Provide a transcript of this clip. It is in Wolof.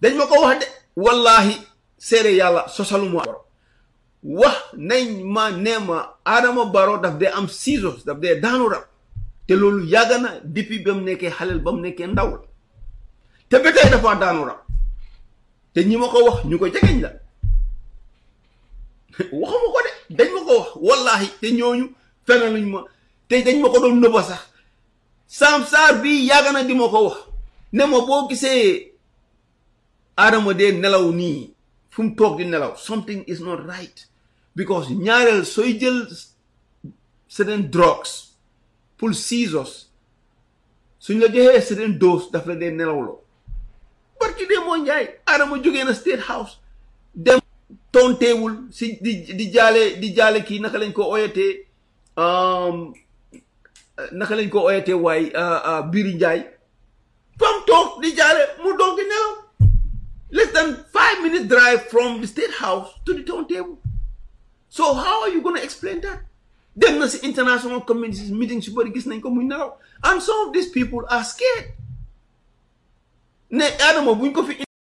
dañ ma ko wax de wallahi seere yàlla sosaluma baro wax nañ ma nee ma Adama Barrow daf dee am ciseaux daf dee daanu rab te loolu yàgg na depuis ba mu nekkee xaleel ba mu nekkee ndaw la te ba tey dafa daanu rab te ñi ma ko wax ñu ko jegeñ la waxuma ko de dañ ma ko wax wallahi te ñooñu fenaluñ ma te dañ ma ko doon nëbba sax Sam Sarr bii yàgg na di ma ko wax ne ma boo gisee Adama dee nelaw nii fu mu toog di nelaw something is not right because ñaareel sooy jël certain drugs pour seizures suñ la joxee certain dose daf la dee nelawloo barki dee moo njaay Adama jógee na State House dem tonteewul si di di jaale di jaale kii naka lañ ko oyatee naka lañ ko oyatee waaye Biri Njaay fam toog di jaale mu doog di nelaw less than five minutes drive from the State House to the turntable so how are you gonna explain that dem na si international community meeting su bëri gis nañ ko muy nelaw and some of these people are scared ne Adama buñ ko fi